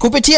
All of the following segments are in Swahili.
kupitia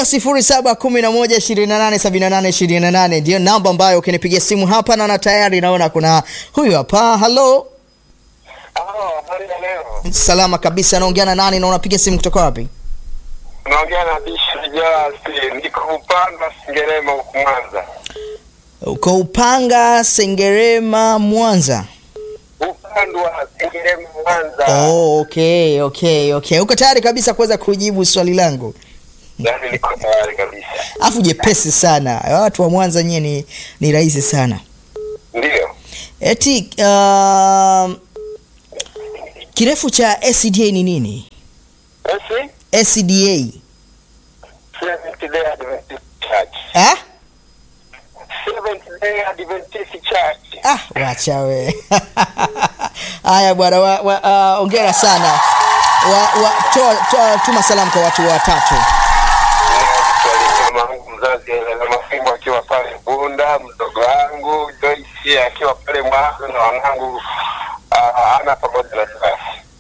0711287828 ndio namba ambayo ukinipigia simu hapa, naona tayari naona kuna huyu hapa. Halo, Halo, habari ya leo. salama kabisa. Naongea na nani na unapiga simu kutoka wapi? Naongea na Bishop Jasi, niko Upanga Sengerema huku Mwanza. Uko Upanga, Sengerema, Mwanza. Upande wa Sengerema Mwanza. Oh, okay, okay, okay. Uko tayari kabisa kuweza kujibu swali langu? Yaani niko tayari kabisa. Afu jepesi sana. Watu wa Mwanza nyie ni, ni rahisi sana. Ndio. Eti uh, kirefu cha SCDA ni nini? Basi SCDA. Seventh Day Adventist Church. Ah? Seventh Day Adventist Church. Ah, wacha we. Haya bwana, wa, wa, uh, ongera sana. Wa, wa, toa, toa, tuma salamu kwa watu watatu. Mama wangu mzazi na Mafimbo akiwa pale Bunda, mdogo wangu Joyce akiwa pale Mwanza na wanangu ah, ana pamoja na Joyce.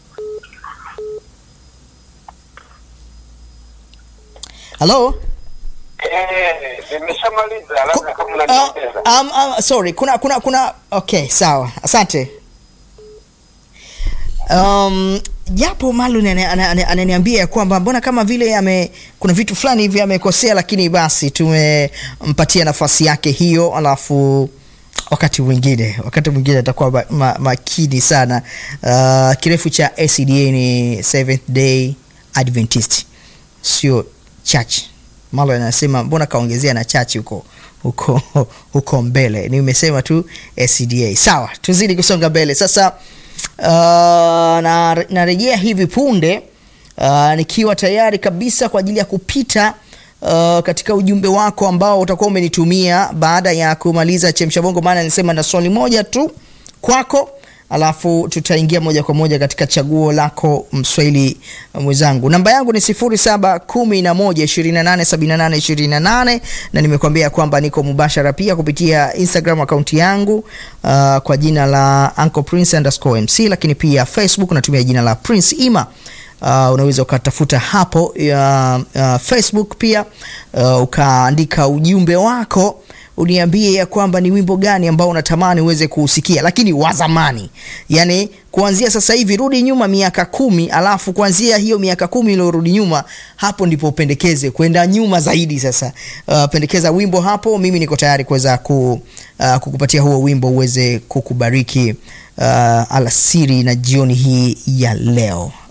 Hello? Eh, nimeshamaliza labda kama Uh, unaniongeza. um, um, sorry, kuna kuna kuna okay, sawa. Asante. Um, japo Marlon ana- ana- ana- ananiambia ya kwamba mbona kama vile ame kuna vitu fulani hivi amekosea, lakini basi tumempatia nafasi yake hiyo, alafu wakati mwingine wakati mwingine atakuwa ma, ma, makini sana. Uh, kirefu cha SCDA ni Seventh Day Adventist, sio church. Marlon anasema mbona kaongezea na church huko huko huko mbele. Nimesema tu SCDA. Sawa, tuzidi kusonga mbele sasa. Uh, na narejea hivi punde uh, nikiwa tayari kabisa kwa ajili ya kupita uh, katika ujumbe wako ambao utakuwa umenitumia baada ya kumaliza chemsha bongo, maana nisema na swali moja tu kwako, alafu tutaingia moja kwa moja katika chaguo lako mswahili mwenzangu. Namba yangu ni 0711287828 na nimekuambia kwamba niko mubashara pia kupitia Instagram akaunti yangu uh, kwa jina la Uncle Prince underscore MC, lakini pia Facebook natumia jina la Prince Ima. Uh, unaweza ukatafuta hapo uh, uh, Facebook pia uh, ukaandika ujumbe wako uniambie ya kwamba ni wimbo gani ambao unatamani uweze kuusikia, lakini wa zamani, yani kuanzia sasa hivi, rudi nyuma miaka kumi, alafu kuanzia hiyo miaka kumi iliyorudi nyuma, hapo ndipo upendekeze kwenda nyuma zaidi. Sasa uh, pendekeza wimbo hapo, mimi niko tayari kuweza ku, uh, kukupatia huo wimbo uweze kukubariki uh, alasiri na jioni hii ya leo.